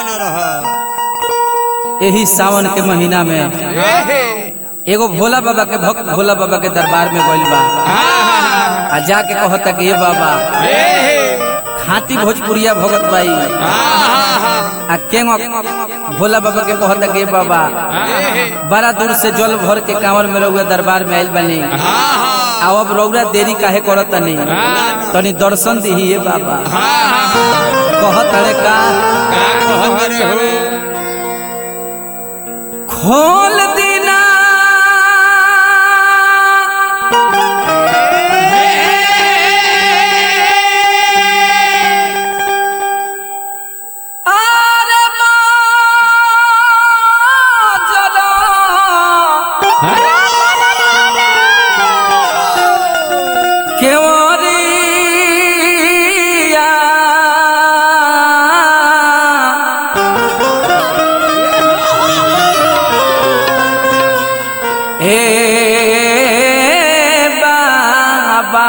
बना रहा यही सावन के महीना में एगो भोला बाबा के भक्त भोला बाबा के दरबार में गइल बा आ जाके कहता कि ये बाबा खाती भोजपुरिया भगत बाई आ केंगो भोला बाबा के कहता कि ये बाबा बड़ा दूर से जल भर के कांवर में रहुआ दरबार में आइल बनी आ अब रौरा देरी काहे करत तनी तनी दर्शन दी ये बाबा कहत अरे का खोल दीना आरे बाजरा केवरिया ए बाबा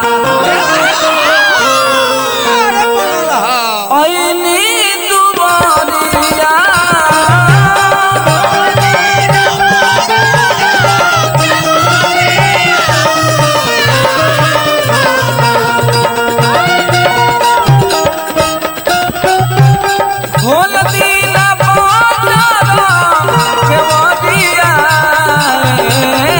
ऐनी दुबरिया खोल दीना बाजारा केवरिया ए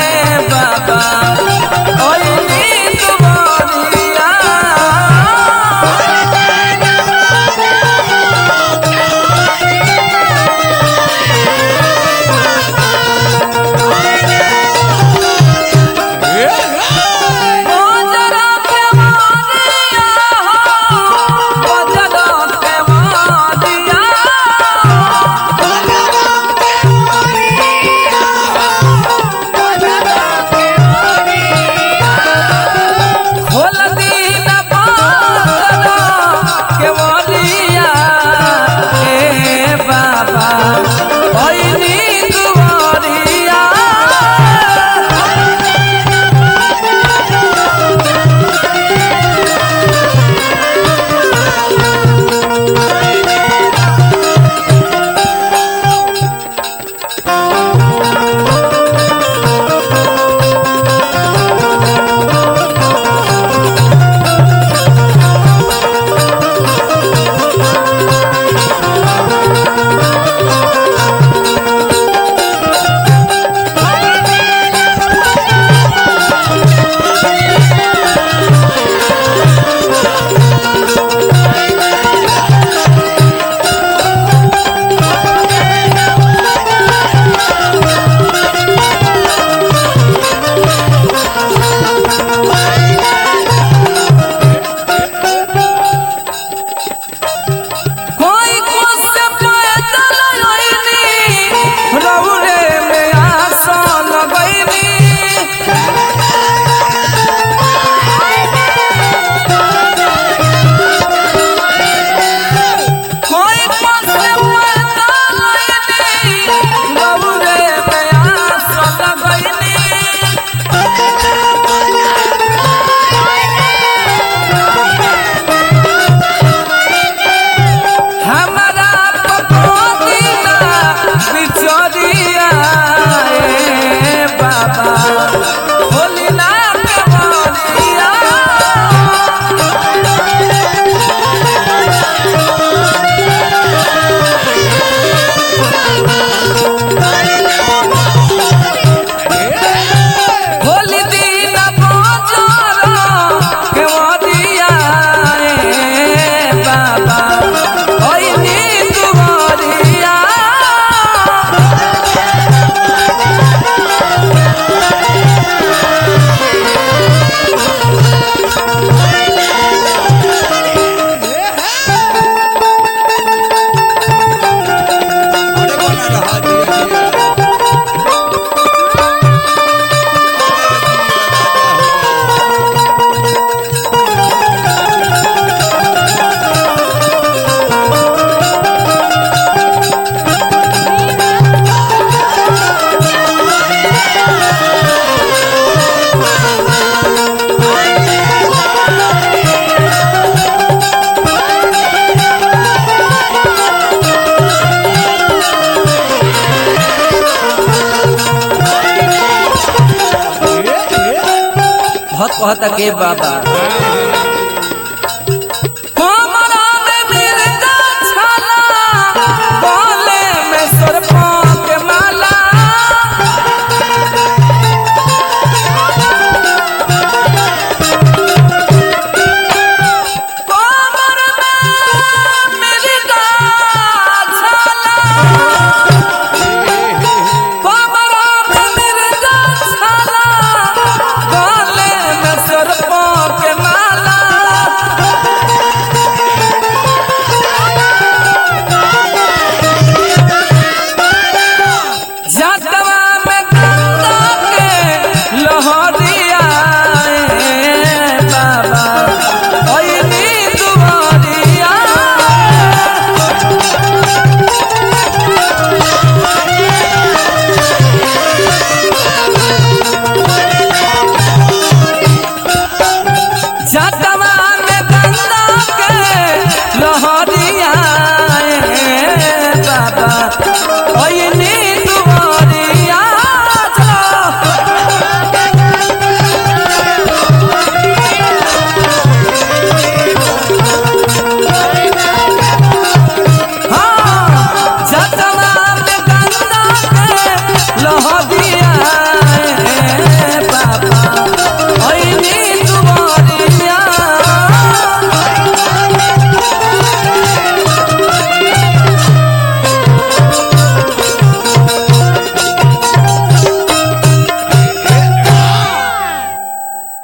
कहता के बाबा